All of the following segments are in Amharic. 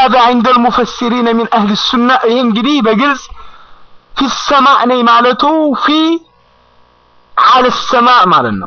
وهذا عند المفسرين من أهل السنة ينجري بجلس في السماء ني مالته في على السماء مالنا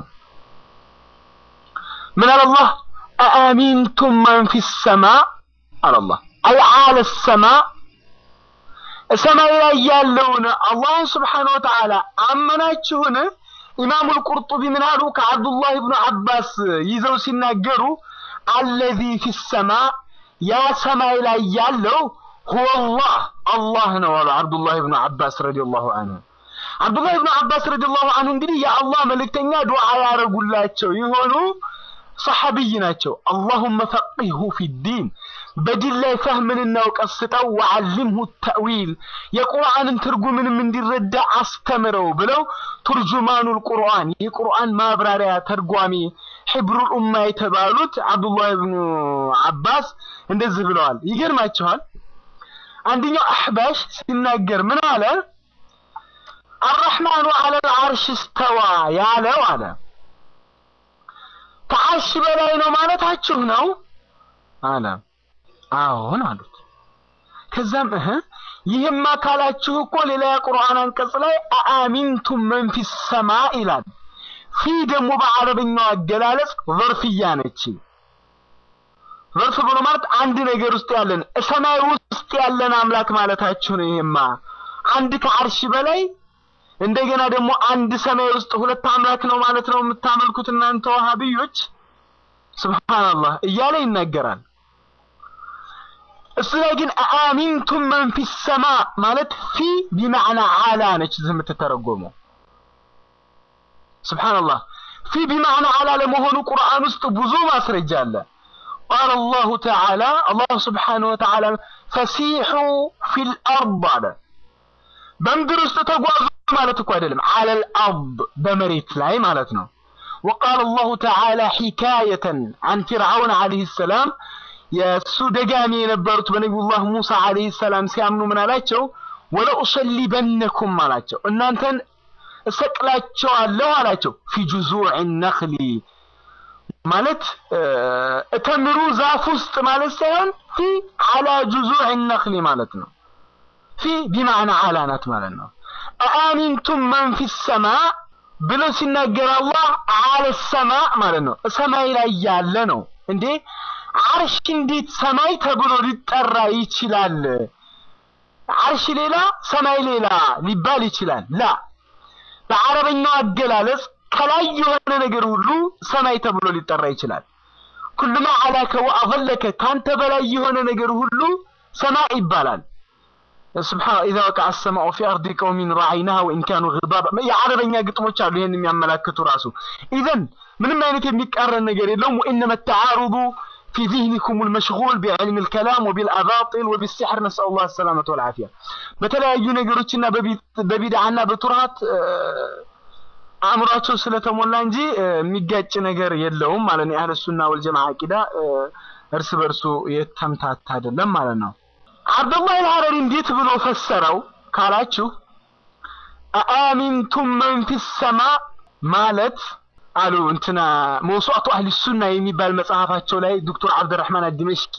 من على الله أأمنتم من في السماء على الله أي على السماء ሰማይ ላይ ያለውን አላህ ስብሓን ወተዓላ አመናችሁን? ኢማሙ ልቁርጡቢ ምን አሉ? ከአብዱላህ ብኑ አባስ ይዘው ሲናገሩ አለዚ ፊ ሰማ ያ ሰማይ ላይ ያለው ሁወ አላህ አላህ ነው አሉ አብዱላህ ብኑ አባስ ረዲየላሁ አንሁ። አብዱላህ ብኑ አባስ ረዲየላሁ አንሁ እንግዲህ የአላህ መልእክተኛ ዱዓ ያደረጉላቸው የሆኑ ሰሐቢይ ናቸው። አላሁመ ፈቂሁ ፊዲን በዲን ላይ ፈህምንና እውቀት ስጠው፣ ወዓሊምሁ ተእዊል የቁርአንን ትርጉምንም እንዲረዳ አስተምረው ብለው ቱርጁማኑል ቁርአን የቁርአን ማብራሪያ ተርጓሚ ሒብሩል ኡማ የተባሉት አብዱላህ ብኑ አባስ እንደዚህ ብለዋል። ይገርማችኋል። አንደኛው አሕባሽ ሲናገር ምን አለ? አረሕማኑ ዐለል ዐርሽ እስተዋ ያለው አለ ከዐርሽ በላይ ነው ማለታችሁ ነው አለ። አዎን አሉት። ከዛም እህ ይህማ ካላችሁ እኮ ሌላ የቁርአን አንቀጽ ላይ አአሚንቱም መን ፊ ሰማ ይላል። ፊ ደግሞ በአረበኛው አገላለጽ ዘርፍያ ነች። ዘርፍ ብሎ ማለት አንድ ነገር ውስጥ ያለን ሰማይ ውስጥ ያለን አምላክ ማለታችሁ ነው። ይሄማ አንድ ከዐርሽ በላይ እንደገና ደግሞ አንድ ሰማይ ውስጥ ሁለት አምላክ ነው ማለት ነው የምታመልኩት እናንተ ወሃቢዮች። ሱብሃንአላህ እያለ ይናገራል። እሱ ላይ ግን አአሚንቱም መን ፊ ሰማ ማለት ፊ ቢማዕና አላ ነች የምትተረጎመው። ሱብሃንአላህ ፊ ቢማዕና አላ ለመሆኑ ቁርአን ውስጥ ብዙ ማስረጃ አለ። ቃለ አላሁ ተዓላ አላህ ስብሓነሁ ወተዓላ ፈሲሑ ፊል አርድ አለ። በምድር ውስጥ ተጓዙ ማለት እኮ አይደለም፣ አለል አርድ በመሬት ላይ ማለት ነው። ወቃለ አላሁ ተዓላ ሒካየተን አን ፊርዓውን ዓለይሂ ሰላም የእሱ ደጋሚ የነበሩት በነቢዩላህ ሙሳ ዓለይሂ ሰላም ሲያምኑ ምን አላቸው? ወለኡሰሊበነኩም አላቸው፣ እናንተን እሰቅላቸዋለሁ አላቸው። ፊ ጁዙዕ ነኽሊ ማለት እተምሩ ዛፍ ውስጥ ማለት ሳይሆን ፊ አላ ጁዙዕ ነኽሊ ማለት ነው። ፊ ቢማዕና አላ ናት ማለት ነው። አአሚንቱም መን ፊ ሰማ ብሎ ሲናገር አላህ አለ ሰማ ማለት ነው። ሰማይ ላይ ያለ ነው እንዴ አርሽ እንዴት ሰማይ ተብሎ ሊጠራ ይችላል? አርሽ ሌላ ሰማይ ሌላ ሊባል ይችላል? ላ በአረበኛው አገላለጽ ከላይ የሆነ ነገር ሁሉ ሰማይ ተብሎ ሊጠራ ይችላል። ኩሉማ አላከ ወአዘለከ ካንተ በላይ የሆነ ነገር ሁሉ ሰማይ ይባላል። ስብሓን ኢዛ ወቀዐ ሰማኡ ፊ አርዲ ቀውሚን ረዐይናሃ ወኢን ካኑ ግባባ የአረበኛ ግጥሞች አሉ ይህን የሚያመላክቱ ራሱ ኢዘን ምንም አይነት የሚቃረን ነገር የለውም። ወኢነመ ተዓሩዱ في ذهنكم المشغول بعلم الكلام وبالأباطل وبالسحر نسأل الله السلامة والعافية በተለያዩ ነገሮችና በቢድዓና በቱርሃት አእምሯቸው ስለተሞላ እንጂ የሚጋጭ ነገር የለውም ማለት ነው። የአህለ ሱና ወልጀማዓ አቂዳ እርስ በርሱ የተምታታ አይደለም ማለት ነው። አብዱላህ አልሐረሪ እንዴት ብሎ ፈሰረው ካላችሁ አአሚንቱም መን ፊ ሰማ ማለት አሉ እንትና መውሱዐቱ አህሊ ሱና የሚባል መጽሐፋቸው ላይ ዶክተር አብደራህማን አድመሽቂ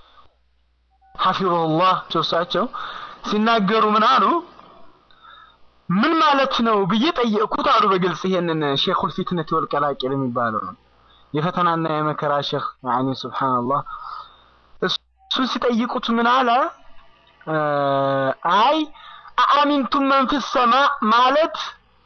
ሐፊظሁላህ እሳቸው ሲናገሩ ምን አሉ? ምን ማለት ነው ብዬ ጠየቅኩት አሉ በግልጽ ይሄንን ሼኹል ፊትነት ወል ቀላቂል የሚባለው የፈተናና የመከራ ሼኽ ያኒ ሱብሃንአላህ እሱን ሲጠይቁት ምን አለ? አይ አአሚንቱም መን ፊ ሰማ ማለት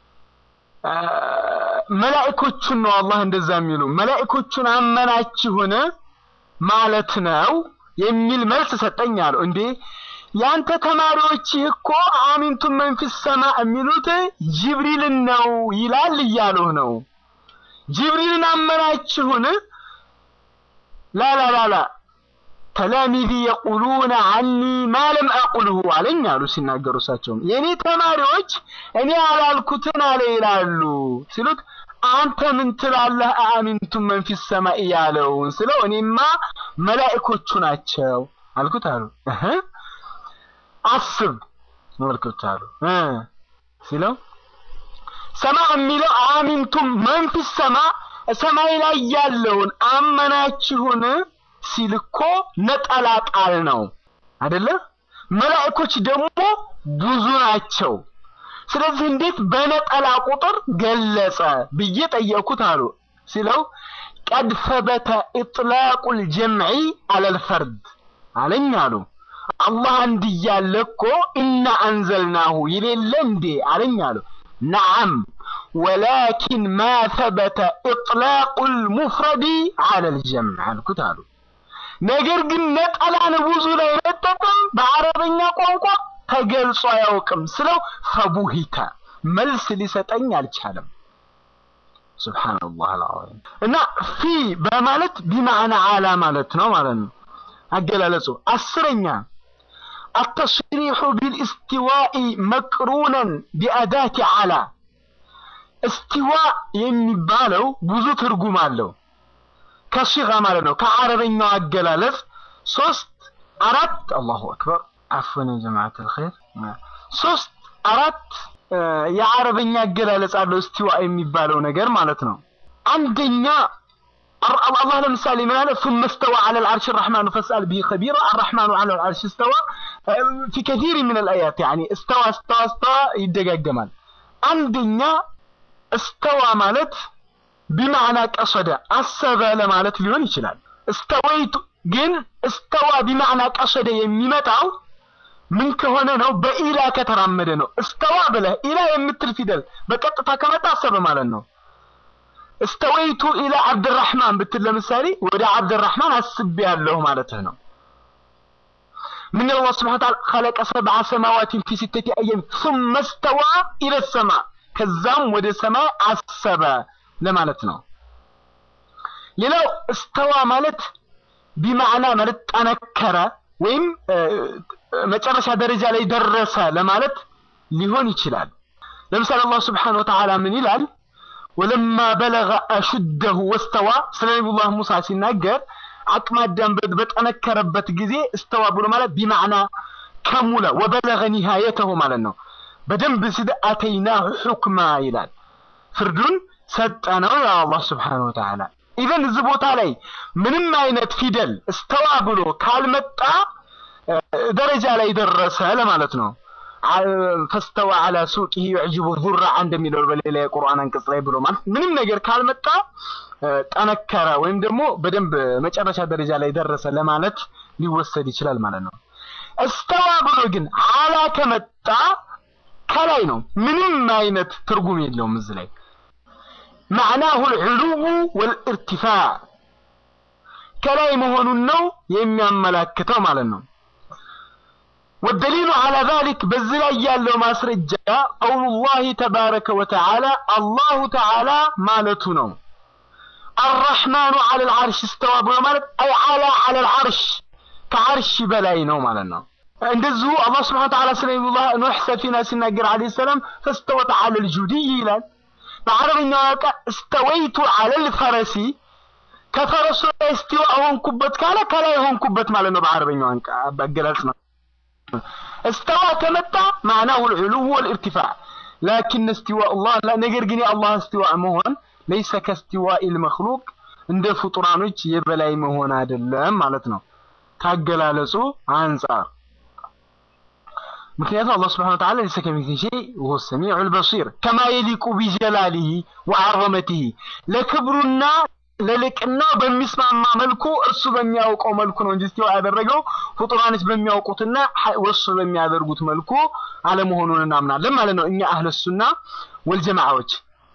መላእኮቹን ነው አላህ እንደዛ የሚሉ መላእኮቹን አመናችሁን ማለት ነው የሚል መልስ ሰጠኝ አሉ። እንዴ ያንተ ተማሪዎች እኮ አሚንቱም መን ፊ ሰማ የሚሉት ጅብሪልን ነው ይላል እያሉህ ነው። ጅብሪልን አመናችሁን? ላላላላ ተላሚዚ የቁሉነ አኒ ማለም አቁልሁ አለኝ አሉ ሲናገሩ እሳቸውም የእኔ ተማሪዎች እኔ ያላልኩትን አለ ይላሉ ሲሉት አንተ ምን ትላለህ አሚንቱም መን ፊ ሰማይ ያለውን ስለው እኔማ መላእኮቹ ናቸው አልኩት አሉ እህ አስብ መልክት አሉ እ ሲለው ሰማ የሚለው አሚንቱም መን ፊ ሰማ ሰማይ ላይ ያለውን አመናችሁን ሲል እኮ ነጠላ ቃል ነው። አይደለ? መላእኮች ደግሞ ብዙ ናቸው። ስለዚህ እንዴት በነጠላ ቁጥር ገለጸ ብዬ ጠየቅኩት አሉ ሲለው ቀድ ሰበተ ኢጥላቁል ጀምዒ አለል ፈርድ አለኝ አሉ። አላህ አንድ እያለ እኮ ኢና አንዘልናሁ ይሌለ እንዴ አለኝ አሉ። ነዓም ወላኪን ማ ሰበተ ኢጥላቁል ሙፍረዲ አለል ጀምዕ አልኩት አሉ። ነገር ግን ነጠላን ብዙ ላይ መጠቀም በአረበኛ ቋንቋ ተገልጾ አያውቅም ስለው ፈቡሂተ መልስ ሊሰጠኝ አልቻለም። ሱብሃነላህ አልዓዚም እና ፊ በማለት ቢማዕና አላ ማለት ነው ማለት ነው አገላለጹ። አስረኛ አተስሪሑ ቢልእስቲዋኢ መቅሩነን ቢአዳቲ አላ እስቲዋ የሚባለው ብዙ ትርጉም አለው። ከሲጋ ማለት ነው ከአረበኛው አገላለጽ ሶስት አራት አላሁ አክበር አፍወን ጀማዓት الخير ሶስት አራት የአረበኛ አገላለጽ አለው እስቲዋ የሚባለው ነገር ማለት ነው። አንደኛ አላህ ለምሳሌ ምን አለ ثم استوى على العرش الرحمن فاسأل به خبيرا الرحمن على العرش استوى في كثير من الآيات يعني استوى استوى استوى ይደጋገማል። አንደኛ استوى ማለት ቢማዕና ቀሰደ አሰበ ለማለት ሊሆን ይችላል። እስተወይቱ ግን እስተዋ ቢማዕና ቀሰደ የሚመጣው ምን ከሆነ ነው? በኢላ ከተራመደ ነው። እስተዋ ብለህ ኢላ የምትል ፊደል በቀጥታ ከመጣ አሰበ ማለት ነው። እስተወይቱ ኢላ አብድራህማን ብትል ለምሳሌ ወደ አብድራህማን አስቤ ያለሁ ማለትህ ነው። ምን አላህ ስብሐ ወተዓላ خلق سبع سماوات في ستة أيام ثم استوى إلى السماء ከዛም ወደ ሰማይ አሰበ ለማለት ነው። ሌላው እስተዋ ማለት ቢማዕና ማለት ጠነከረ ወይም መጨረሻ ደረጃ ላይ ደረሰ ለማለት ሊሆን ይችላል። ለምሳሌ አላህ ስብሓነሁ ወተዓላ ምን ይላል? ወለማ በለገ አሹደሁ ወስተዋ ስለ ነቢዩላህ ሙሳ ሲናገር አቅመ አዳም በጠነከረበት ጊዜ እስተዋ ብሎ ማለት ቢማዕና ከሙለ ወበለገ ኒሃየተሁ ማለት ነው። በደንብ ሲደ አተይናሁ ሑክማ ይላል። ፍርዱን ሰጠነው ያ አላህ ስብሓነሁ ወተዓላ። ኢቨን እዚህ ቦታ ላይ ምንም አይነት ፊደል እስተዋ ብሎ ካልመጣ ደረጃ ላይ ደረሰ ለማለት ነው። ፈስተዋ አላ ሱቂሂ ዩዕጅቡ ዙራዓ እንደሚለው በሌላ የቁርአን አንቀጽ ላይ ብሎ ማለት ምንም ነገር ካልመጣ ጠነከረ ወይም ደግሞ በደንብ መጨረሻ ደረጃ ላይ ደረሰ ለማለት ሊወሰድ ይችላል ማለት ነው። እስተዋ ብሎ ግን አላ ከመጣ ከላይ ነው። ምንም አይነት ትርጉም የለውም እዚህ ላይ معناه العلو والارتفاع ከላይ መሆኑን ነው የሚያመላክተው ማለት ነው። والدليل على ذلك በዚህ ላይ ያለው ማስረጃ قول الله تبارك وتعالى الله تعالى ማለቱ ነው። الرحمن على العرش استوى ብሎ ማለት أي على على العرش ከዓርሽ በላይ ነው ማለት ነው። እንደዚሁ አላህ ስብሐ ወተዓላ ስለ ነቢዩላህ ኑህ ሰፊና ሲናገር ዓለይሂ ሰላም ፈስተወት ዐለል ጁዲይ ይላል። በአረብኛው ቃ እስተወይቱ ዐለል ፈረሲ ከፈረሱ ላይ እስቲዋ ሆንኩበት ካለ ከላይ ሆንኩበት ማለት ነው። በአረበኛው አገላለጽ ነው። استوى ከመጣ معناه العلو والارتفاع لكن استواء الله لا ነገር ግን የአላህ استواء መሆን ليس كاستواء المخلوق እንደ ፍጡራኖች የበላይ መሆን አይደለም ማለት ነው ካገላለጹ አንጻር ምክንያቱም አላህ ስብሐነ ወተዓላ ليس كمثله شيء وهو السميع البصير كما يليق بجلاله وعظمته ለክብሩና ለልቅና በሚስማማ መልኩ እርሱ በሚያውቀው መልኩ ነው እንጂ እስቲዋ ያደረገው ፍጡራኖች በሚያውቁትና ወሱ በሚያደርጉት መልኩ አለመሆኑን እናምናለን ማለት ነው እኛ አህለ ሱና ወልጀማዓዎች።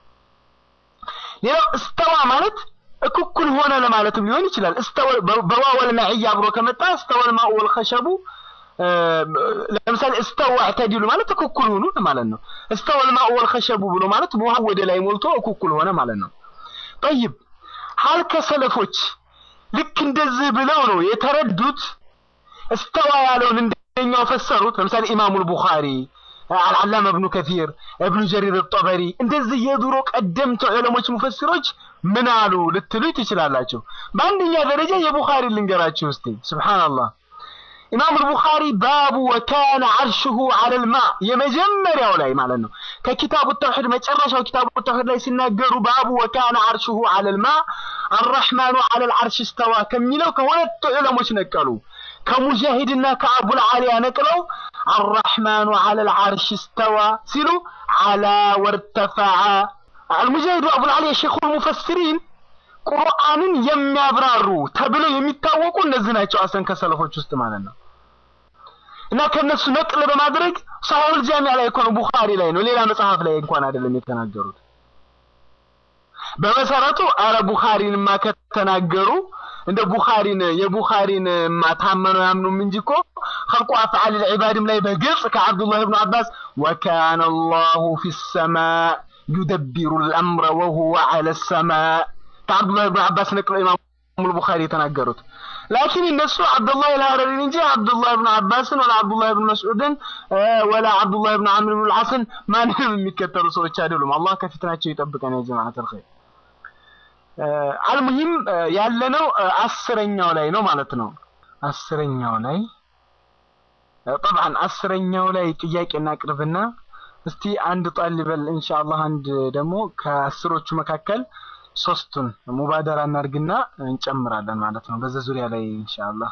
ሌላው እስተዋ ማለት እኩኩል ሆነ ለማለትም ሊሆን ይችላል። እስተወ በዋወል መዕያ አብሮ ከመጣ እስተወል ማኡ ወልኸሸቡ ለምሳሌ እስተዋ ዕተዲሉ ማለት እኩኩል ሆኑ ማለት ነው። እስተወል ማኡ ወልኸሸቡ ብሎ ማለት ውሃ ወደ ላይ ሞልቶ እኩኩል ሆነ ማለት ነው። ጠይብ ሀል ከሰለፎች ልክ እንደዚህ ብለው ነው የተረዱት። እስተዋ ያለውን እንደኛው ፈሰሩት። ለምሳሌ ኢማሙል ቡኻሪ፣ አልዓላማ እብኑ ከሲር፣ እብኑ ጀሪር ጠበሪ እንደዚህ የድሮ ቀደምት ዑለሞች ሙፈሲሮች ምን አሉ ልትሉ ትችላላችሁ። በአንደኛ ደረጃ የቡኻሪ ልንገራችሁ እስቲ። ሱብሃንአላህ ኢማም አልቡኻሪ ባቡ ወካነ አርሽሁ ዐለል ማ የመጀመሪያው ላይ ማለት ነው። ከኪታቡ ተውሂድ መጨረሻው ኪታቡ ተውሂድ ላይ ሲናገሩ ባቡ ወካነ አርሽሁ ዐለል ማ አርረሕማኑ ዐለል ዐርሽ እስተዋ ከሚለው ከሁለት ዑለሞች ነቀሉ። ከሙጃሂድና ከአቡል ዓሊያ ነቅለው አራሕማኑ ዐለል ዐርሽ እስተዋ ሲሉ ዐላ ወርተፈዐ አልሙጃሂዱ አቡል ዓሊያ ሼኹል ሙፈሲሪን ቁርአንን የሚያብራሩ ተብለው የሚታወቁ እነዚህ ናቸው። አሰን ከሰለፎች ውስጥ ማለት ነው። እና ከነሱ ነቅል በማድረግ ሰሒሑል ጃሚዕ ላይ እኮ ነው፣ ቡኻሪ ላይ ነው፣ ሌላ መጽሐፍ ላይ እንኳን አይደለም የተናገሩት። በመሰረቱ አረ ቡኻሪንማ ከተናገሩ እንደ ቡኻሪን የቡኻሪን ታመነው ያምኑም እንጂ እኮ ኸልቁ አፍዓል ልዕባድም ላይ በግልጽ ከዓብዱላህ ብኑ አባስ ወካነ አላሁ ፊ ሰማእ ዩደቢሩ ልአምረ ወሁወ ዐለ ሰማእ ከዓብዱላህ ብኑ አባስ ነቅለው ኢማሙ ቡኻሪ የተናገሩት። ላኪን እነሱ አብዱላህ አልሀረሪን እንጂ አብዱላህ ብኑ አባስን ወላ አብዱላህ ብኑ መስዑድን ወላ አብዱላህ ብኑ ዓምር ብኑ ልዓስን ማንንም የሚከተሉ ሰዎች አይደሉም። አላህ ከፊትናቸው ይጠብቀን። ያ ጀማዓት አልኸይር አልሙሂም ያለነው አስረኛው ላይ ነው ማለት ነው። አስረኛው ላይ ጠብዓን አስረኛው ላይ ጥያቄ እናቅርብና እስቲ አንድ ጣልበል ኢንሻአላህ አንድ ደግሞ ከአስሮቹ መካከል ሶስቱን ሙባደራ እናርግና እንጨምራለን ማለት ነው። በዛ ዙሪያ ላይ ኢንሻአላህ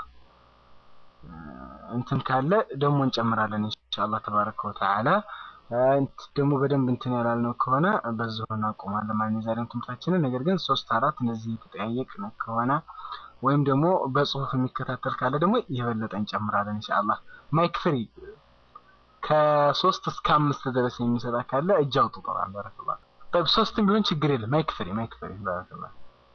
እንትን ካለ ደግሞ እንጨምራለን ኢንሻአላህ ተባረከ ወተዓላ። ደግሞ በደንብ እንትን ያላልነው ከሆነ በዚሁ እናቆማለን ማለት ነው የዛሬውን ትምህርታችንን። ነገር ግን ሶስት አራት እነዚህ የተጠያየቅን ከሆነ ወይም ደግሞ በጽሁፍ የሚከታተል ካለ ደግሞ የበለጠ እንጨምራለን ኢንሻአላህ። ማይክ ፍሪ ከሶስት እስከ አምስት ድረስ የሚሰጣ ካለ እጅ አውጡ። ጠባን ባረከላህ طيب ሶስትም ቢሆን ችግር የለም። ማይክ ፍሪ ማይክ ፍሪ ባረከላህ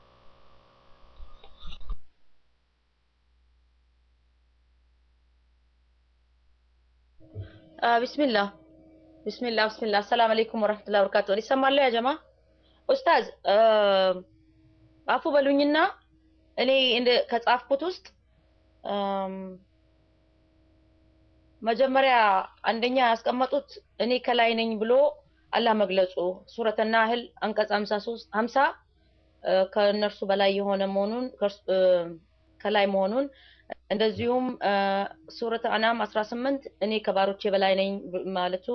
ቢስሚላህ ቢስሚላህ ቢስሚላህ አሰላም አለይኩም ወራህመቱላሂ ወበረካቱ። ይሰማል ያ ጀማ? ኡስታዝ አፉ በሉኝና እኔ እንደ ከጻፍኩት ውስጥ መጀመሪያ አንደኛ ያስቀመጡት እኔ ከላይ ነኝ ብሎ አላህ መግለጹ ሱረተ ናህል አንቀጽ 53 50 ከእነርሱ በላይ የሆነ መሆኑን ከላይ መሆኑን እንደዚሁም ሱረተ አናም 18 እኔ ከባሮቼ በላይ ነኝ ማለቱ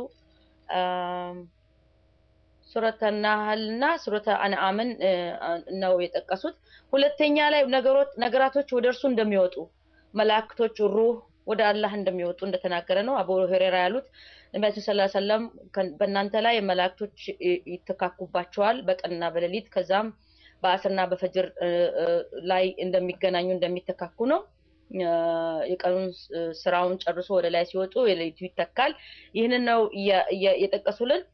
ሱረተ ናህል እና ሱረተ አንዓምን ነው የጠቀሱት። ሁለተኛ ላይ ነገሮች ነገራቶች ወደ እርሱ እንደሚወጡ መላእክቶች ሩህ ወደ አላህ እንደሚወጡ እንደተናገረ ነው አቡ ሁረይራ ያሉት። ነቢያችን ሰለላሁ ዐለይሂ ወሰለም በእናንተ ላይ መላእክቶች ይተካኩባቸዋል በቀንና በሌሊት ከዛም በአስርና በፈጅር ላይ እንደሚገናኙ እንደሚተካኩ ነው። የቀኑን ስራውን ጨርሶ ወደ ላይ ሲወጡ የሌሊቱ ይተካል። ይህንን ነው የጠቀሱልን።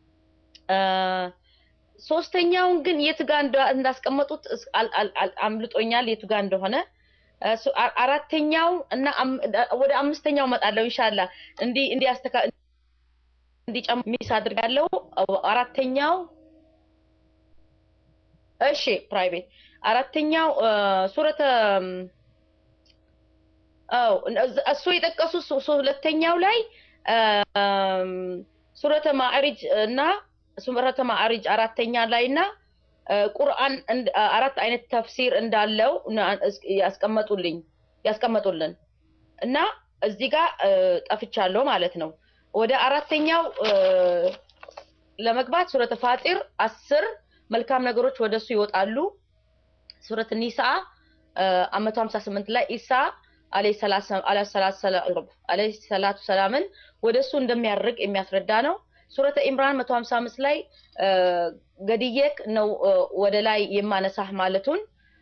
ሶስተኛውን ግን የት ጋር እንዳስቀመጡት አምልጦኛል፣ የቱ ጋር እንደሆነ አራተኛው እና ወደ አምስተኛው እመጣለሁ ኢንሻአላ እንዲ እንዲያስተካ እንዲጨም ሚስ አድርጋለሁ። አራተኛው እሺ ፕራይቬት አራተኛው ሱረተ አው እሱ የጠቀሱት ሁለተኛው ላይ ሱረተ ማዕሪጅ እና ሱረተ ማዕሪጅ አራተኛ ላይ እና ቁርአን አራት አይነት ተፍሲር እንዳለው ያስቀመጡልኝ ያስቀመጡልን እና እዚህ ጋር ጠፍቻለሁ ማለት ነው። ወደ አራተኛው ለመግባት ሱረተ ፋጢር አስር መልካም ነገሮች ወደሱ ይወጣሉ። ሱረት ኒሳ መቶ ሀምሳ ስምንት ላይ ኢሳ አለይሂ ሰላቱ ሰላምን ወደሱ እንደሚያርግ የሚያስረዳ ነው። ሱረተ ኢምራን 155 ላይ ገድየክ ነው ወደ ላይ የማነሳህ ማለቱን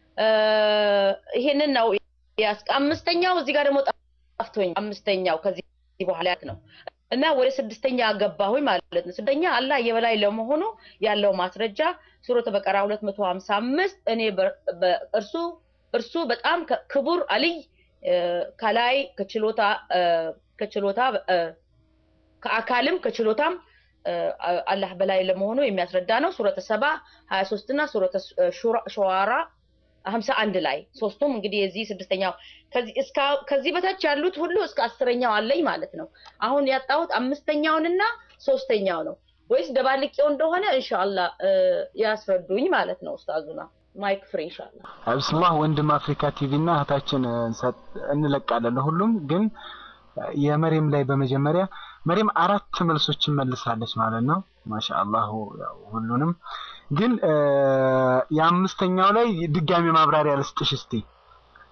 ይሄንን ነው ያስቀ አምስተኛው እዚህ ጋር ደግሞ ጠፍቶኝ አምስተኛው ከዚህ በኋላ ያክ ነው እና ወደ ስድስተኛ ገባሁኝ ማለት ነው። ስድስተኛ አላህ የበላይ ለመሆኑ ያለው ማስረጃ ሱረተ በቀራ 255 እኔ እርሱ እርሱ በጣም ክቡር አልይ ከላይ ከችሎታ ከችሎታ ከአካልም ከችሎታም አላህ በላይ ለመሆኑ የሚያስረዳ ነው። ሱረተ ሰባ 23 እና ሱረተ ሸዋራ 51 ላይ ሶስቱም እንግዲህ የዚህ ስድስተኛው ከዚህ በታች ያሉት ሁሉ እስከ አስረኛው አለኝ ማለት ነው። አሁን ያጣሁት አምስተኛውንና ሶስተኛው ነው ወይስ ደባልቄው እንደሆነ ኢንሻአላህ ያስረዱኝ ማለት ነው ኡስታዙና ማይክ ፍሪ ኢንሻአላህ። ብስላህ ወንድም አፍሪካ ቲቪ እና እህታችን እንለቃለን ለሁሉም ግን የመሬም ላይ በመጀመሪያ መሬም አራት መልሶችን መልሳለች ማለት ነው። ማሻአላህ ሁሉንም ግን የአምስተኛው ላይ ድጋሚ ማብራሪያ ልስጥሽ እስቲ።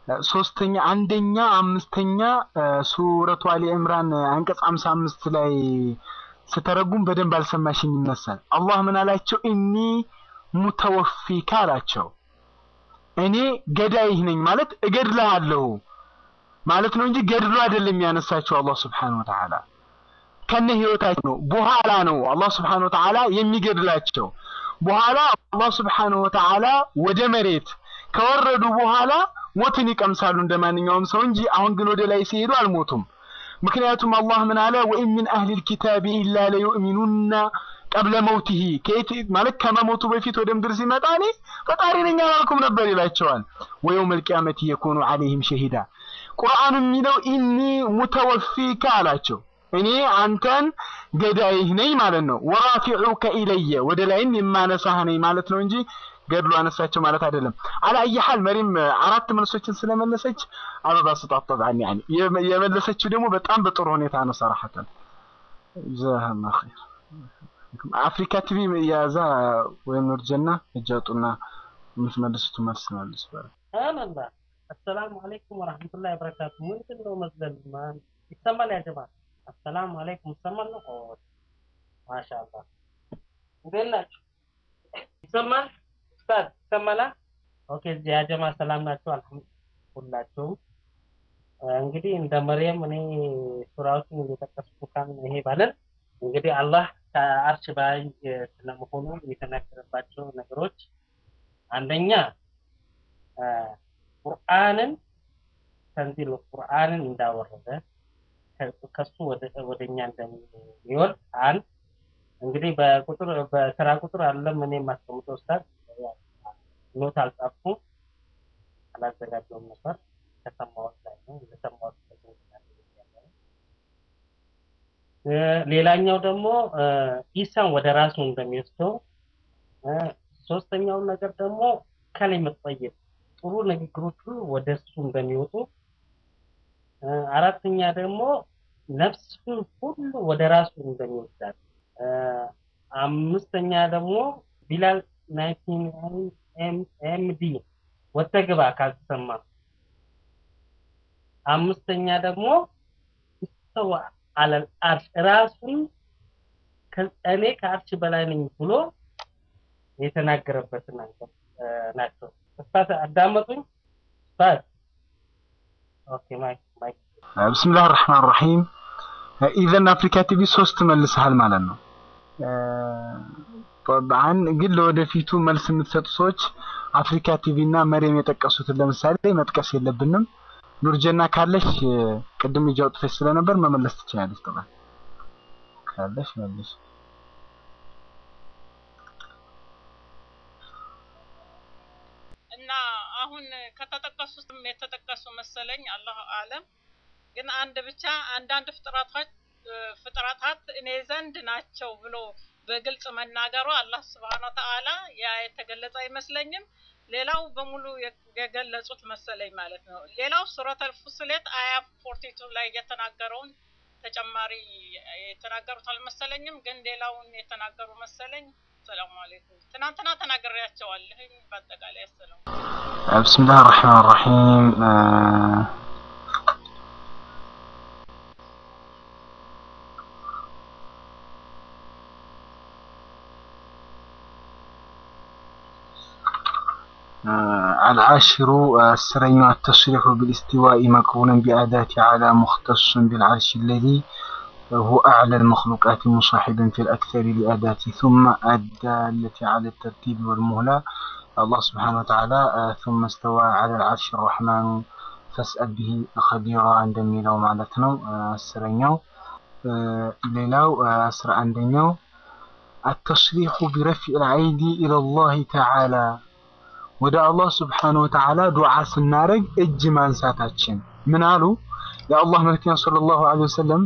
ሶስተኛ አንደኛ አምስተኛ ሱረቱ አሊ ዕምራን አንቀጽ 55 ላይ ስተረጉም በደንብ አልሰማሽኝ ይመስላል። አላህ ምን አላቸው? ኢኒ ሙተወፊካ አላቸው። እኔ ገዳይህ ነኝ ማለት እገድልሃለሁ ማለት ነው እንጂ ገድሎ አይደለም ያነሳቸው አላህ ስብሓነሁ ወተዓላ ከነ ህይወታቸው ነው። በኋላ ነው አላህ ስብሓነሁ ወተዓላ የሚገድላቸው። በኋላ አላህ ስብሓነሁ ወተዓላ ወደ መሬት ከወረዱ በኋላ ሞትን ይቀምሳሉ እንደ ማንኛውም ሰው እንጂ አሁን ግን ወደ ላይ ሲሄዱ አልሞቱም። ምክንያቱም አላህ ምን አለ? ወኢን ሚን አህሊል ኪታቢ ኢላ ለዩእሚኑና ቀብለ መውቲሂ ከየት ማለት ከመሞቱ በፊት ወደ ምድር ሲመጣ እኔ ፈጣሪ ነኝ አላልኩም ነበር ይላቸዋል። ወየውመል ቂያመቲ የኩኑ ዐለይሂም ሸሂዳ ቁርአኑ የሚለው ኢኒ ሙተወፊካ አላቸው። እኔ አንተን ገዳይህ ነኝ ማለት ነው። ወራፊዑከ ኢለየ ወደ ላይም የማነሳህ ነኝ ማለት ነው እንጂ ገድሎ አነሳቸው ማለት አይደለም። አላየሃል መሪም አራት መልሶችን ስለመለሰች አበባ ስጣት ጠብዓን ያኒ የመለሰችው ደግሞ በጣም በጥሩ ሁኔታ ነው። ሰራሐተን ጀዛሃላ ኸይር። አፍሪካ ቲቪ የያዛ ወይም ኑርጀና እጅ አውጡና የምትመልሱት መልስ መልስ በረ አላላ አሰላሙ አለይኩም ወራህመቱላሂ ወበረካቱ። ምንድን ነው መዝለል ማን ይሰማል? ያ ጀማ አሰላሙ አለይኩም ይሰማል ነው? ማሻአላህ እንዴት ናችሁ? ይሰማል? ኡስታዝ ይሰማላ? ኦኬ እዚህ ያ ጀማ ሰላም ናችሁ? አልሐምዱሊላህ ሁላችሁም። እንግዲህ እንደ መርየም እኔ ሱራዎችን እየጠቀስኩ ካን ይሄ ባለን እንግዲህ አላህ ከአርሽ በላይ ስለመሆኑ የተናገረባቸው ነገሮች አንደኛ ቁርአንን ተንዚል ቁርአንን እንዳወረደ ከሱ ወደ እኛ እንደሚወርድ አንድ እንግዲህ በቁጥር በተራ ቁጥር አለም እኔ የማስቀምጠው ኡስታዝ ኖት አልጻፍኩም አላዘጋጀውም ነበር ከሰማሁት ላይ ነው እንደሰማሁት ሌላኛው ደግሞ ኢሳን ወደ ራሱ እንደሚወስደው ሶስተኛው ነገር ደግሞ ከሊመት ጠይብ ጥሩ ንግግሮች ሁሉ ወደ እሱ እንደሚወጡ አራተኛ ደግሞ ነፍሱን ሁሉ ወደ ራሱ እንደሚወስዳት አምስተኛ ደግሞ ቢላል ናይንቲን ኤምዲ ወተግባ ካልተሰማ አምስተኛ ደግሞ ሰው አለል አርሽ ራሱን እኔ ከአርሽ በላይ ነኝ ብሎ የተናገረበት ናቸው። ኡስታዝ አዳመጡኝ? ኡስታዝ ኦኬ ማይክ ማይክ ብስምላህ ራህማን ራሂም ኢዘን አፍሪካ ቲቪ ሶስት መልሰሃል ማለት ነው። ጠብዓን ግን ለወደፊቱ መልስ የምትሰጡ ሰዎች አፍሪካ ቲቪ እና መሪም የጠቀሱትን ለምሳሌ መጥቀስ የለብንም። ኑርጀና ካለሽ ቅድም እጅ አውጥተሽ ስለነበር መመለስ ትችላለች። ጠብዓን ካለሽ መልሽ። እና አሁን ከተጠቀሱትም የተጠቀሱ መሰለኝ አላሁ አለም። ግን አንድ ብቻ አንዳንድ ፍጥረቶች ፍጥረታት እኔ ዘንድ ናቸው ብሎ በግልጽ መናገሩ አላህ ስብሐነ ወተዓላ ያ የተገለጸ አይመስለኝም። ሌላው በሙሉ የገለጹት መሰለኝ ማለት ነው። ሌላው ሱረተል ፉስሌት አያ ፎርቲቱ ላይ የተናገረውን ተጨማሪ የተናገሩት አልመሰለኝም። ግን ሌላውን የተናገሩ መሰለኝ። ሰላሙ አለይኩም። ትናንትና ተናግሬያቸዋለሁኝ። በአጠቃላይ አሰላሙ ብስምላህ ራህማን ራሂም العاشر السرين التصريح بالاستواء مقرونا بأداة على مختص بالعرش الذي هو أعلى المخلوقات مصاحبا في الأكثر لأداة ثم الدالة على الترتيب والمهلة الله سبحانه وتعالى ثم استوى على العرش الرحمن فاسأل به خبيرا عندما معناتنا السرين ሌላው አስራ አንደኛው التصريح برفع العيد إلى الله تعالى ወደ አላህ ስብሓነ ወተዓላ ዱዓ ስናደርግ እጅ ማንሳታችን ምን አሉ? የአላህ መልክተኛ ሰለላሁ ዐለይሂ ወሰለም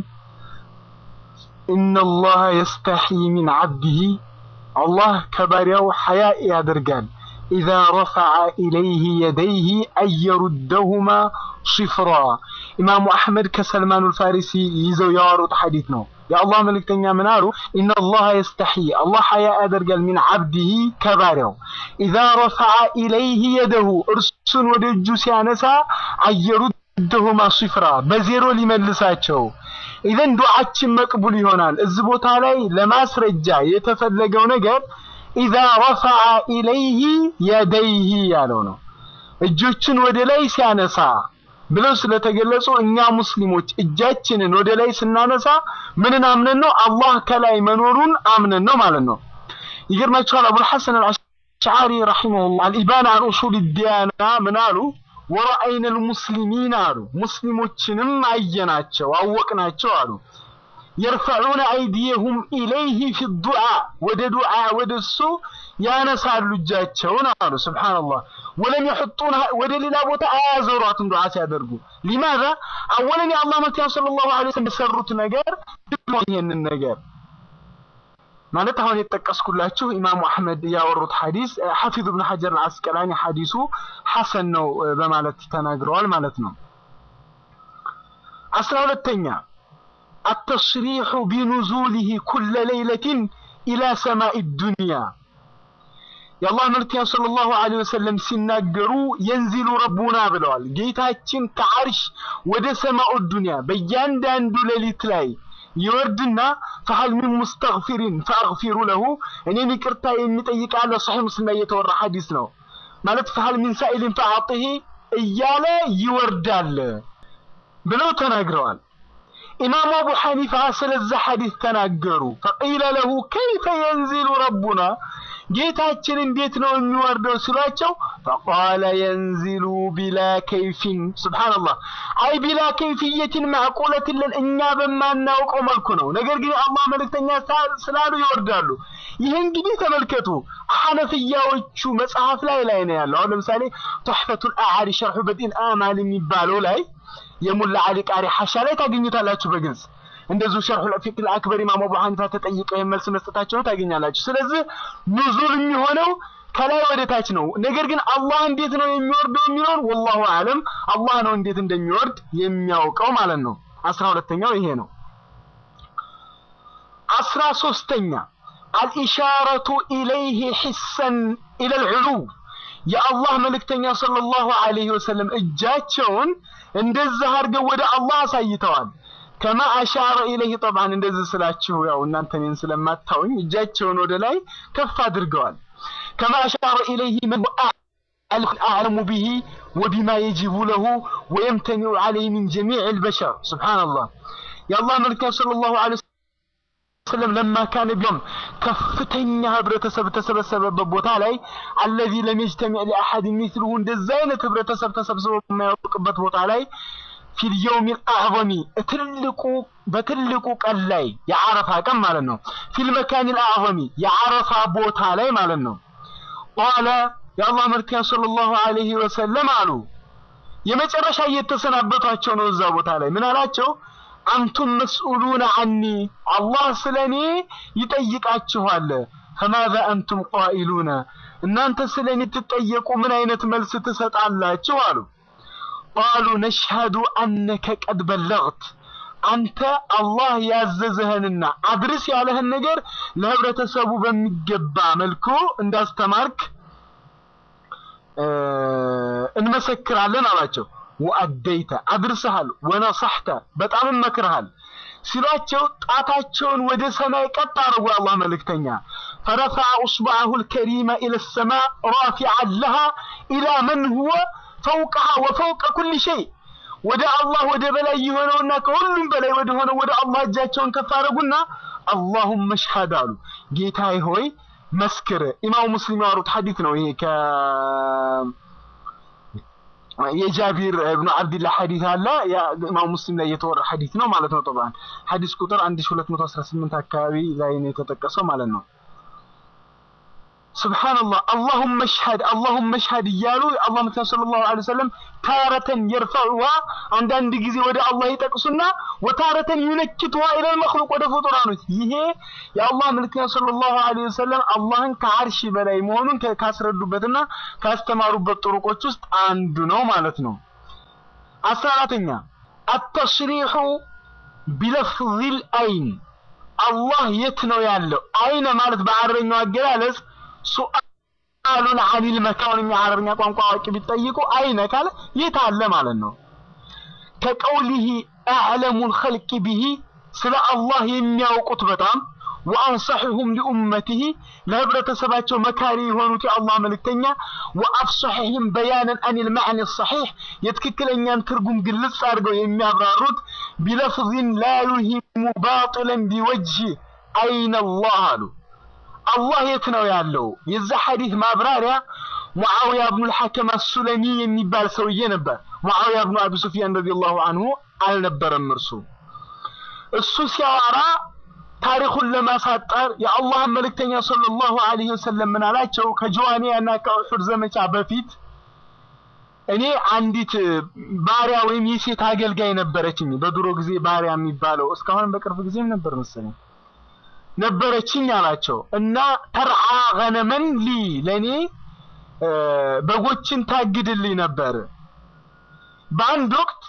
ኢነላህ የስተሒ ሚን ዐብዲሂ አላህ ከባሪያው ሐያ ያደርጋል ኢዛ ረፈዐ ኢለይህ የደይህ አየሩደሁማ ሲፍራ ኢማሙ አሕመድ ከሰልማኑ ፋሪሲ ይዘው ያወሩት ሐዲት ነው። የአላህ መልእክተኛ ምን አሉ? ኢነላህ የስተሒ አላህ ሐያ ያደርጋል ሚን ዓብዲሂ ከባሪያው ኢዛ ረፈዐ ኢለይህ የደሁ እርሱን ወደ እጁ ሲያነሳ አየሩደሁማ ሲፍራ በዜሮ ሊመልሳቸው ኢዘን ዱዓችን መቅቡል ይሆናል። እዚህ ቦታ ላይ ለማስረጃ የተፈለገው ነገር ኢዛ ረፈዐ ኢለይህ የደይህ ያለው ነው። እጆችን ወደ ላይ ሲያነሳ ብለው ስለተገለጹ እኛ ሙስሊሞች እጃችንን ወደ ላይ ስናነሳ ምንን አምነን ነው? አላህ ከላይ መኖሩን አምነን ነው ማለት ነው። ይገርማችኋል። አቡል ሐሰን አልአሽዓሪ ረሒመሁላህ አልኢባን አን ኡሱል ዲያና ምን አሉ? ወረአይነ ልሙስሊሚን አሉ ሙስሊሞችንም አየናቸው አወቅናቸው አሉ የርፈዑነ አይዲየሁም ኢለይህ ፊ ዱዓ ወደ ዱዓ ወደ እሱ ያነሳሉ እጃቸውን አሉ ስብሓንላህ ወለም የሕጡን ወደ ሌላ ቦታ አያዞሯትም ዱዓ ሲያደርጉ ሊማዛ አወለን የአላህ መልክተኛ ሰለላሁ ዐለይሂ ወሰለም የሰሩት ነገር ይሄንን ነገር ማለት አሁን የጠቀስኩላችሁ ኢማሙ አሕመድ ያወሩት ሐዲስ ሐፊዝ ብን ሐጀር አልአስቀላኒ ሐዲሱ ሐሰን ነው በማለት ተናግረዋል ማለት ነው። አስራ ሁለተኛ አተስሪሑ ቢኑዙሊህ ኩለ ሌይለትን ኢላ ሰማኢ ዱንያ የአላህ መልክተኛ ሰለላሁ ዐለይሂ ወሰለም ሲናገሩ የንዚሉ ረቡና ብለዋል። ጌታችን ከዓርሽ ወደ ሰማኡ ዱንያ በእያንዳንዱ ሌሊት ላይ ይወርድና ፈሀል ሚን ሙስተግፊሪን ፈአግፊሩ ለሁ እኔን ይቅርታ የሚጠይቅ አለ። ሰሒህ ሙስሊም ላይ የተወራ ሐዲስ ነው። ማለት ፈሀል ሚን ሳኢሊን ፈአዕጢሂ እያለ ይወርዳል ብለው ተናግረዋል። ኢማሙ አቡ ሐኒፋ ስለዛ ሐዲስ ተናገሩ። ፈቂለ ለሁ ከይፈ የንዚሉ ረቡና ጌታችን እንዴት ነው የሚወርደው ሲሏቸው፣ ፈቃለ የንዚሉ ቢላ ከይፊን ሱብሓነላህ፣ አይ ቢላ ከይፍየትን ማዕቁለትን ለን እኛ በማናውቀው መልኩ ነው። ነገር ግን የአላህ መልእክተኛ ስላሉ ይወርዳሉ። ይህ እንግዲህ ተመልከቱ ሐነፍያዎቹ መጽሐፍ ላይ ላይ ነው ያለው። አሁን ለምሳሌ ቱሕፈቱል አዓሪ ሸርሑ በዲን አማል የሚባለው ላይ የሙላ አሊ ቃሪ ሐሻ ላይ ታገኙታላችሁ በግልጽ እንደዚሁ ሸርሑል ፊቅህ አክበር ኢማም አቡ ሐኒፋ ተጠይቀው ይህን መልስ መስጠታቸውን ታገኛላችሁ። ስለዚህ ኑዙል የሚሆነው ከላይ ወደ ታች ነው። ነገር ግን አላህ እንዴት ነው የሚወርደው የሚለውን ወላሁ አለም አላህ ነው እንዴት እንደሚወርድ የሚያውቀው ማለት ነው። አስራ ሁለተኛው ይሄ ነው። አስራ ሶስተኛ አልኢሻረቱ ኢለይህ ሒሰን ኢለል ዑሉው የአላህ መልእክተኛ ሰለላሁ ዐለይሂ ወሰለም እጃቸውን እንደዛ አድርገው ወደ አላህ አሳይተዋል። ከማ አሻረ ኢለይህ ጠብዓን እንደዚህ ስላችሁ ያው እናንተ እኔን ስለማታውኝ እጃቸውን ወደ ላይ ከፍ አድርገዋል። ከማ አሻረ ኢለይህ መን አዕለሙ ቢሂ ወቢማ የጅቡ ለሁ ወየምተኒዑ ዐለይህ ሚን ጀሚዕ ልበሸር ሱብሓነላህ የአላህ መልእክተኛ ሰለላሁ ዐለይሂ ወሰለም ለማ ካነ ቢዮም ከፍተኛ ህብረተሰብ ተሰበሰበበት ቦታ ላይ አለዚ ለም የጅተሚዕ ሊአሐድ ሚስሉሁ እንደዛ አይነት ህብረተሰብ ተሰብስቦ የማያውቅበት ቦታ ላይ ፊል የውሚል አዕዘሚ ትልቁ በትልቁ ቀን ላይ የዓረፋ ቀን ማለት ነው። ፊል መካኒል አዕዘሚ የዓረፋ ቦታ ላይ ማለት ነው። ቃለ የአላህ መልክተኛ ሰለላሁ ዐለይሂ ወሰለም አሉ። የመጨረሻ እየተሰናበቷቸው ነው። እዛ ቦታ ላይ ምን አላቸው? አንቱም መስኡሉነ አኒ አላህ ስለ እኔ ይጠይቃችኋል። ፈማዛ አንቱም ቃኢሉነ እናንተ ስለ እኔ ትጠየቁ ምን አይነት መልስ ትሰጣላችሁ? አሉ ቃሉ ነሽሀዱ አነከ ቀድ በለግት አንተ አላህ ያዘዘህንና አድርስ ያለህን ነገር ለህብረተሰቡ በሚገባ መልኩ እንዳስተማርክ እንመሰክራለን አላቸው። ወአደይተ አድርሰሃል፣ ወነصحተ በጣም መክረሃል ሲሏቸው ጣታቸውን ወደ ሰማይ ቀጥ አድርጎ አላህ መልእክተኛ ፈረፈዐ ኡስበዐሁ ልከሪመ ኢለ ሰማእ ራፊዐን ለሃ ኢላ መን ሁወ ፈውቀሃ ወፈውቀ ኩል ሸይ ወደ አላህ ወደ በላይ የሆነውና ከሁሉም በላይ ወደ ሆነው ወደ አላህ እጃቸውን ከፍ አደረጉና አላሁመ ሽሀድ አሉ። ጌታዬ ሆይ መስክር። ኢማሙ ሙስሊም ያወሩት ሐዲት ነው ይሄ ከ የጃቢር እብኑ አብድላህ ሐዲት አለ ኢማሙ ሙስሊም ላይ የተወራ ሐዲት ነው ማለት ነው። ጠብዓን ሐዲስ ቁጥር 1218 አካባቢ ላይ ነው የተጠቀሰው ማለት ነው። ሱብሓነላህ አላሁመ ሽሀድ አላሁመ ሽሀድ እያሉ አላህ መልክተኛ ሰለላሁ ዐለይሂ ወሰለም ታረተን የርፈዑሃ አንዳንድ ጊዜ ወደ አላህ ይጠቅሱና ወታረተን ዩነኪቱሃ ኢለል መክሉቅ ወደ ፍጡራኖች። ይሄ የአላህ መልክተኛ ሰለላሁ ዐለይሂ ወሰለም አላህን ከአርሽ በላይ መሆኑን ካስረዱበትና ካስተማሩበት ጥሩቆች ውስጥ አንዱ ነው ማለት ነው። አስራ አራተኛ አተስሪሑ ቢለፍዚል አይን አላህ የት ነው ያለው? አይነ ማለት በአረበኛው አገላለጽ ሱአሉን አኒል መካን የአረበኛ ቋንቋ አዋቂ ቢጠይቁ አይነ ካለ የት አለ ማለት ነው። ከቀውሊሂ አዕለሙል ኸልቂ ቢሂ ስለ አላህ የሚያውቁት በጣም ወአንሰሕሁም ሊኡመቲሂ ለህብረተሰባቸው መካሪ የሆኑት የአላህ መልእክተኛ ወአፍሰሕህም በያነን አኒል መዕኒ ሰሒሕ የትክክለኛን ትርጉም ግልጽ አድርገው የሚያብራሩት ቢለፍዝን ላ ዩሂሙ ባጢለን ቢወጅህ አይነ አላህ አሉ። አላህ የት ነው ያለው? የዛ ሐዲስ ማብራሪያ ሙዓዊያ ብኑል ሐከም አሱለሚ የሚባል ሰውዬ ነበር። ሙዓዊያ ብኑ አቢ ሱፊያን ረዲየላሁ አንሁ አልነበረም እርሱ እሱ ሲያወራ ታሪኩን ለማሳጠር የአላህን መልእክተኛ ሰለላሁ ዐለይሂ ወሰለም ምን አላቸው? ከጀዋኒያ እና ከኡሑድ ዘመቻ በፊት እኔ አንዲት ባሪያ ወይም የሴት አገልጋይ ነበረችኝ። በድሮ ጊዜ ባሪያ የሚባለው እስካሁን በቅርብ ጊዜም ነበር መሰለኝ ነበረችኝ አላቸው እና ተርዓ ገነመን ሊ ለእኔ በጎችን ታግድልኝ ነበር። በአንድ ወቅት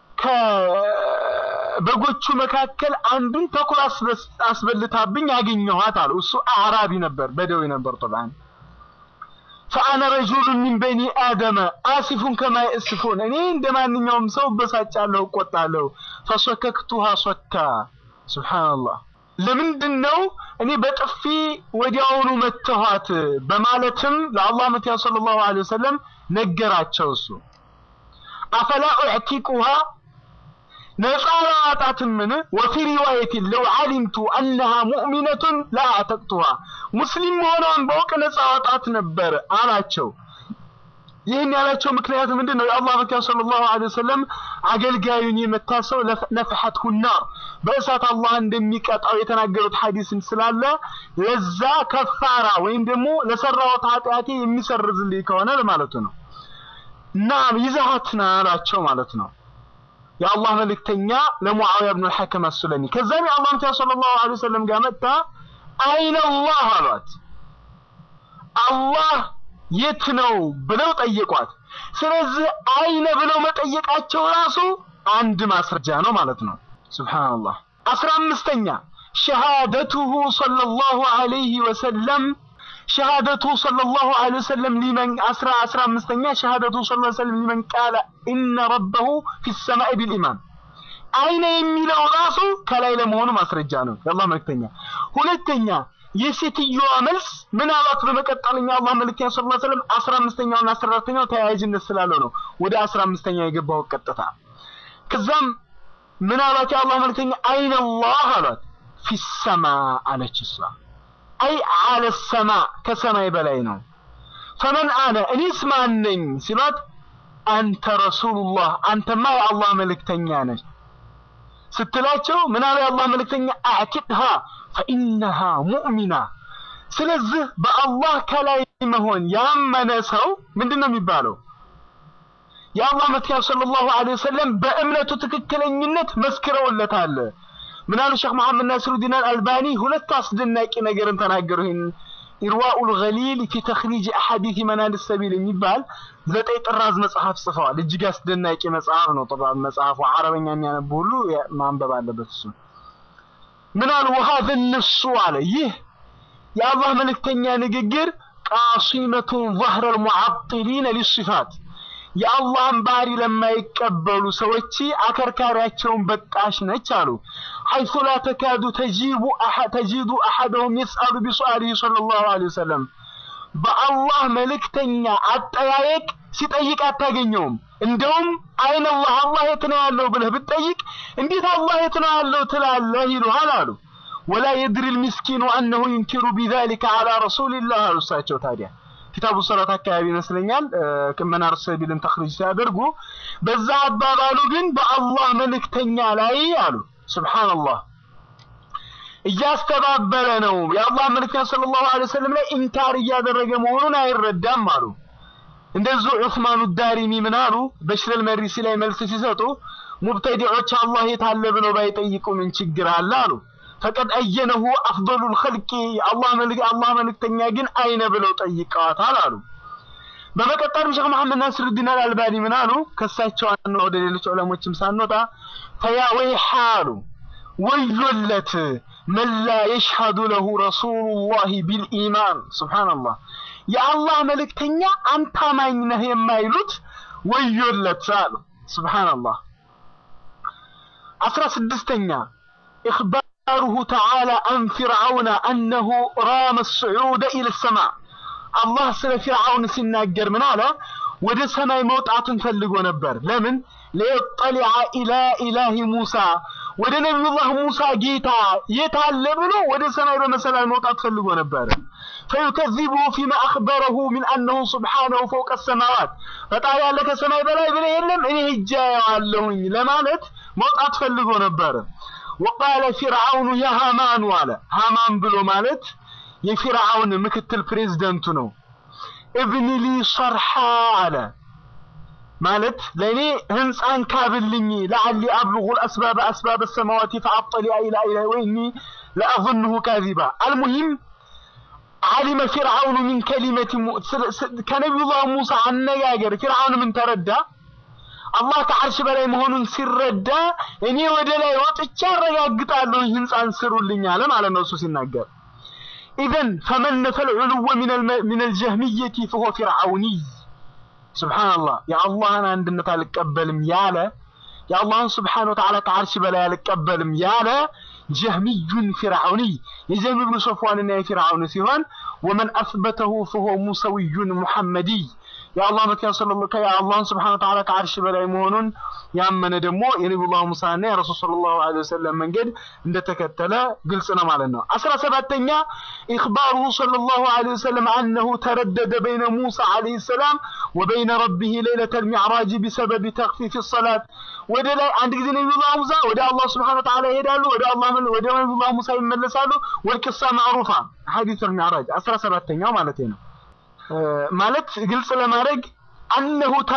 ከበጎቹ መካከል አንዱን ተኩላ አስበልታብኝ አገኘኋት አሉ። እሱ አዕራቢ ነበር፣ በደዌ ነበር። ጠብዓን ፈአነ ረጁሉን ሚን በኒ አደመ አሲፉን ከማ የእስፉን እኔ እንደ ማንኛውም ሰው እበሳጫለሁ፣ እቆጣለሁ። ፈሶከክቱሃ ሶካ ሱብሓነላህ። ለምንድን ነው እኔ በጥፊ ወዲያውኑ መተኋት በማለትም ለአላህ መቲያ ሰለላሁ ዐለይሂ ወሰለም ነገራቸው። እሱ አፈላ ኡዕቲቁሃ ነፃ ላዋጣትምን? ወፊ ሪዋየትን ለው ዓሊምቱ አነሃ ሙእሚነቱን ለአዕተቅቱሃ ሙስሊም መሆኗን በውቅ ነፃ አወጣት ነበር አላቸው። ይህን ያላቸው ምክንያት ምንድን ነው? የአላህ መኪያ ሰለላሁ ዐለይሂ ወሰለም አገልጋዩን የመታ ሰው ነፍሐት ሁናር በእሳት አላህ እንደሚቀጣው የተናገሩት ሐዲስን ስላለ ለዛ ከፋራ ወይም ደግሞ ለሰራሁት ኃጢአቴ የሚሰርዝልኝ ከሆነ ለማለቱ ነው። እና ይዛሃትና አላቸው ማለት ነው። የአላህ መልእክተኛ ለሙዓዊያ ብኑ አልሐከም አሱለሚ ከዛም የአላህ መኪያ ሰለላሁ ዐለይሂ ወሰለም ጋር መጣ። አይነ አላህ አሏት። አላህ የት ነው ብለው ጠየቋት። ስለዚህ አይነ ብለው መጠየቃቸው ራሱ አንድ ማስረጃ ነው ማለት ነው። ሱብሃንአላህ። አስራ አምስተኛ ሸሃደቱሁ ሰለላሁ ዐለይሂ ወሰለም ሸሃደቱ ሰለላሁ ዐለይሂ ወሰለም ሊመን አስራ አስራ አምስተኛ ሸሃደቱ ሰለላሁ ዐለይሂ ወሰለም ሊመን ቃለ ኢነ ረበሁ ፊ ሰማኢ ቢልኢማን አይነ የሚለው ራሱ ከላይ ለመሆኑ ማስረጃ ነው የአላህ መልእክተኛ። ሁለተኛ የሴትዮዋ መልስ ምን አሏት? በመቀጠልኛ አላህ መልእክተኛ ሰለላሁ ዐለይሂ ወሰለም አስራ አምስተኛውና አስራ አራተኛው ተያያዥነት ስላለው ነው ወደ አስራ አምስተኛው የገባው ቀጥታ። ከዛም ምን አሏት? የአላህ መልእክተኛ አይነ አላህ አሏት። ፊሰማ አለች እሷ አይ አለ ሰማ ከሰማይ በላይ ነው። ፈመን አነ እኔስ ማን ነኝ ሲሏት አንተ ረሱሉላህ አንተማ የአላህ መልእክተኛ ነህ ስትላቸው ምን አለ የአላህ መልእክተኛ አዕቲቅሃ ፈኢነሃ ሙእሚና። ስለዚህ በአላህ ከላይ መሆን ያመነ ሰው ምንድን ነው የሚባለው? የአላህ መልእክተኛ ሰለላሁ ዐለይሂ ወሰለም በእምነቱ ትክክለኝነት መስክረውለታል። ምን አሉ ሼክ መሐመድ ናስሩዲን አልባኒ ሁለት አስደናቂ ነገርን ተናገሩ። ይህን ኢርዋኡል ገሊል ፊ ተኽሪጅ አሐዲት መናል ሰቢል የሚባል ዘጠኝ ጥራዝ መጽሐፍ ጽፈዋል። እጅግ አስደናቂ መጽሐፍ ነው። ጥራዝ መጽሐፉ አረበኛ የሚያነቡ ሁሉ ማንበብ አለበት። እሱ ምን አሉ ወሀዘ ነሱ አለ ይህ የአላህ መልእክተኛ ንግግር ቃሲመቱን ظهر المعطلين للصفات የአላህን ባህሪ ለማይቀበሉ ሰዎች አከርካሪያቸውን በጣሽ ነች አሉ። ሐይሱ ላ ተካዱ ተጂቡ ተጂዱ አሐደሁም የስአሉ ቢሱአሊሂ ሰለላሁ ዐለይሂ ወሰለም በአላህ መልእክተኛ አጠያየቅ ሲጠይቅ አታገኘውም። እንደውም አይነ አላህ አላህ የት ነው ያለው ብለህ ብትጠይቅ እንዴት አላህ የት ነው ያለው ትላለህ ይሉሃል አሉ። ወላ የድሪ ልምስኪኑ አነሁ ዩንኪሩ ቢዛሊከ ዐላ ረሱሊላህ አሉ። እሳቸው ታዲያ ኪታቡ ሰላት አካባቢ ይመስለኛል መናር ሰቢልን ተኽሪጅ ሲያደርጉ በዛ አባባሉ ግን በአላህ መልእክተኛ ላይ አሉ ሱብሃንአላህ እያስተባበለ ነው። የአላህ መልእክተኛ ሰለላሁ ዐለይሂ ወሰለም ላይ ኢንካር እያደረገ መሆኑን አይረዳም አሉ። እንደዚሁ ዑስማኑ ዳሪሚ ምን አሉ? በሽረል መሪሲ ላይ መልስ ሲሰጡ ሙብተዲዖች አላህ የት አለ ብለው ባይጠይቁ ምን ችግር አለ አሉ። ፈቀድ አየነሁ አፍደሉል ኸልቂ አላህ መልክ አላህ መልእክተኛ ግን አይነ ብለው ጠይቀዋታል አሉ። በመቀጠልም ሼክ መሐመድ ናስሩዲን አልአልባኒ ምን አሉ? ከሳቸው አና ወደ ሌሎች ዑለሞችም ሳንወጣ ፈያ ወይሃ አሉ ወዮለት መን ላ የሽሀዱ ለሁ ረሱሉላሂ ቢልኢማን ሱብሓነላህ የአላህ መልእክተኛ አንተ አማኝ ነህ የማይሉት ወዮለት አሉ ሱብሓነላህ አስራ ስድስተኛ إخباره تعالى عن فرعون أنه رام الصعود إلى السماء الله سለ فرعون ሲናገር ምን አለ ወደ ሰማይ መውጣትን ፈልጎ ነበር ለምን ሊየጠሊዐ ኢላ ኢላሂ ሙሳ ወደ ነቢዩላህ ሙሳ ጌታ የት አለ ብሎ ወደ ሰማይ በመሰላል መውጣት ፈልጎ ነበር فيكذبه فيما أخبره من أنه سبحانه فوق السماوات ፈጣሪ ያለ ከሰማይ በላይ ብለ የለም እኔ ሄጄ አያለሁኝ ለማለት መውጣት ፈልጎ ነበር وقال فرعون يا هامان ዋለ ሃማን ብሎ ማለት የፊርዓውን ምክትል ፕሬዝደንቱ ነው እብኒ ሊ ሰርሓ አለ ማለት ለእኔ ህንፃን ካብልኝ ለዓሊ አብልغ الأسباب أسباب السماوات فأطلع إلى إله وإني لأظنه كاذبا المهم علم فرعون من كلمة م... كنبي الله موسى عن نجاجر فرعون من تردى አላህ ከዓርሽ በላይ መሆኑን ሲረዳ እኔ ወደ ላይ ወጥቼ አረጋግጣለሁ ህንፃን ስሩልኝ አለ ማለት ነው እሱ ሲናገር ኢዘን ፈመን ነፈል ዑልወ ሚን አልጀህሚየቲ ፈሆ ፊርዓውኒይ ስብሓንላህ የአላህን አንድነት አልቀበልም ያለ የአላህን ስብሓን ወተዓላ ከዓርሽ በላይ አልቀበልም ያለ ጀህሚዩን ፊርዓውኒይ የጀህሚ ብኑ ሶፍዋንና የፊርዓውን ሲሆን ወመን አስበተሁ ፈሆ ሙሰዊዩን ሙሐመዲይ የአላህ መኪያ ሰለላሁ የአላህን ስብሓን ወተዓላ ከዓርሽ በላይ መሆኑን ያመነ ደግሞ የነቢዩላህ ሙሳና የረሱል ሰለላሁ ዐለይሂ ወሰለም መንገድ እንደተከተለ ግልጽ ነው ማለት ነው። አስራ ሰባተኛ ኢኽባሩሁ ሰለላሁ ዐለይሂ ወሰለም አነሁ ተረደደ በይነ ሙሳ ዐለይሂ ሰላም ወበይነ ረቢህ ሌለተል ሚዕራጅ ቢሰበብ ተኽፊፍ ሰላት ወደ ላይ አንድ ጊዜ ነቢዩላህ ሙሳ ወደ አላህ ስብሓን ወተዓላ ይሄዳሉ፣ ወደ አላህ ወደ ነቢዩላህ ሙሳ ይመለሳሉ። ወልቅሳ ማዕሩፋ ሐዲሱል ሚዕራጅ አስራ ሰባተኛው ማለት ነው። ማለት ግልጽ ለማድረግ አነሁ